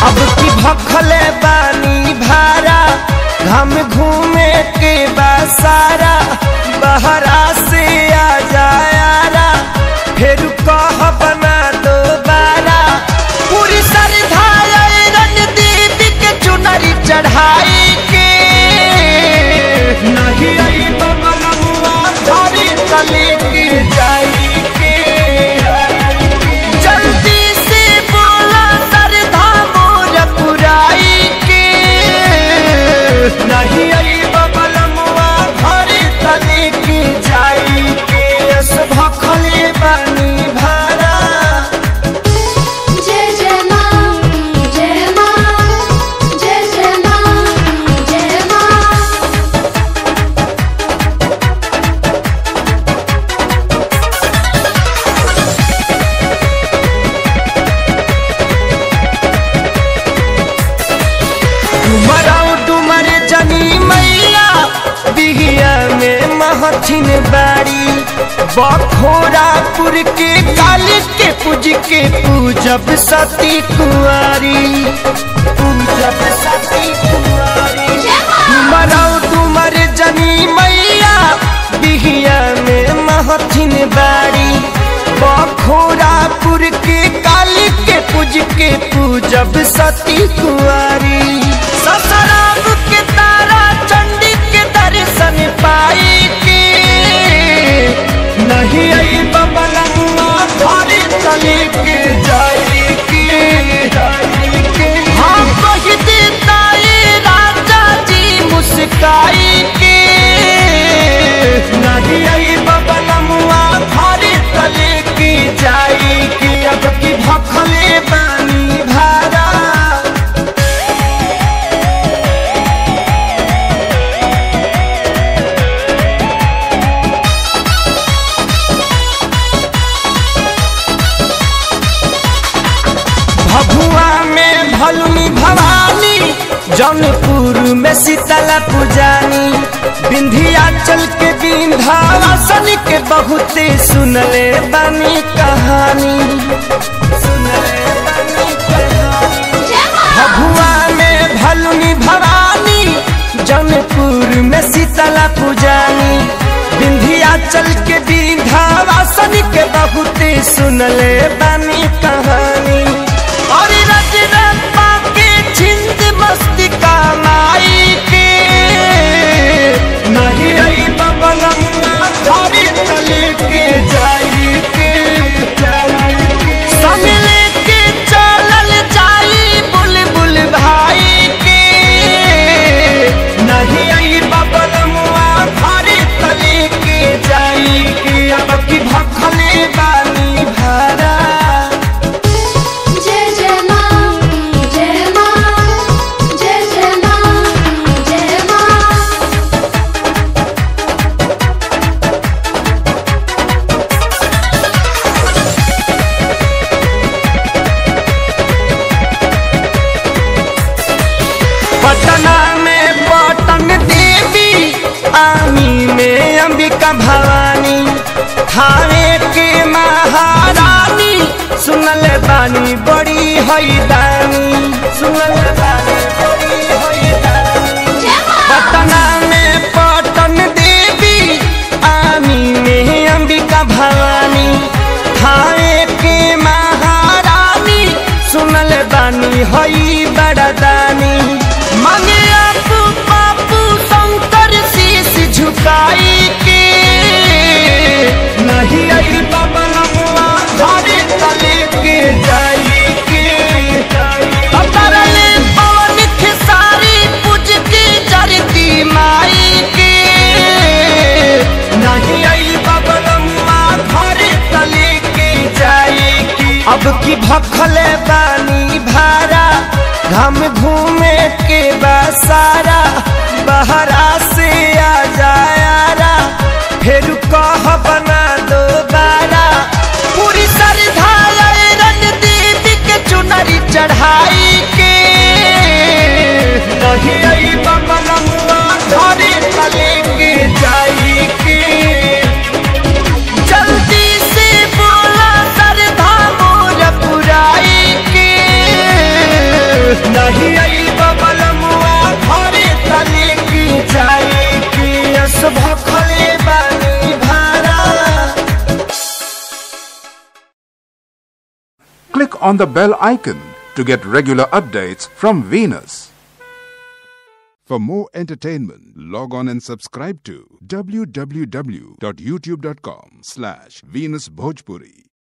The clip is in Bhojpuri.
अब की भखले बानी भारा हम घूमे के बसारा बहरा से आ जायारा फिर कह बना दो बारा पूरी श्रद्धा रणदीप के चुनरी चढ़ाई के नहीं आई बबलुआ धरी तले के जाई के जल्दी से बोला सरधा मोर पुराई के नहीं आई बबलमुआ घरे तले के जाई के अस भखले बानी भारा जय जय मां जय मां जय जय मां जय मां डुमराऊ डुमर जनी मैया बिहिया में महथिन बाड़ी बखोरापुर के काली के पूज के पूजब सती कुंवारी पूजब सती कुंवारी डुमराऊ डुमर जनी मैया बिहिया में महथिन बाड़ी बखोरापुर के काली के पूज के पूजब सती कुंवारी ससराम के तारा चंडी के दर्शन पाई के नहीं आई बबलुआ धरे तले के जाई के जाई के हम कह देता ये राजा जी मुस्काई के नहीं आई बबलुआ धरे तले के जाई के अब की भखले बानी भारा भभुआ में भलुनी भवानी जौनपुर में शीतला पुजानी विंध्याचल के विंध्यावासन के बहुते सुनले बानी कहानी सुनले बानी कहानी भभुआ में भलुनी भवानी जौनपुर में शीतला पुजानी विंध्याचल के विंध्यावासन के बहुते सुनले बानी कहानी और रजरप्पा के छिंद मस्ती का माई के नहीं आई बबलम्मा धरी तले के जाई के जाई के संग लेके चलल जाई बुलबुल भाई के नहीं आई बबलमुआ घरे तले के जाई के अब की भखले बानी भारा जय जय मां जय मां जय जय मां जय मां पटना में पटन देवी आमी में अंबिका भवानी थावे के महारानी सुनल बानी बड़ी हैदानी सुनल बानी बड़ी हैदानी पटना में पटन देवी आमी में अंबिका भवानी थावे के महारानी सुनल बानी हई बड़दानी मांगे आपू पापू शंकर शीश झुकाई के नहीं आई बबलमुआ धरे तले के जाई के अतरले पवन खेसारी पूज के जरती माई के नहीं आई बबलमुआ घरे तले के जाई के अब की भखले बानी भारा घम घूमे के बसारा बहरा से आ जायारा फिर कह बना दो बारा पूरी श्रद्धा रणदीप के चुनरी चढ़ाई के नहीं आई बबलमुआ घरे तले के जाई के जल्दी से बोला सरधा मोर पुराई के नहीं आई बबलमुआ घरे तले की जाए की अस भखले बानी भारा Click on the bell icon to get regular updates from Venus. For more entertainment, log on and subscribe to www.youtube.com slash Venus Bhojpuri.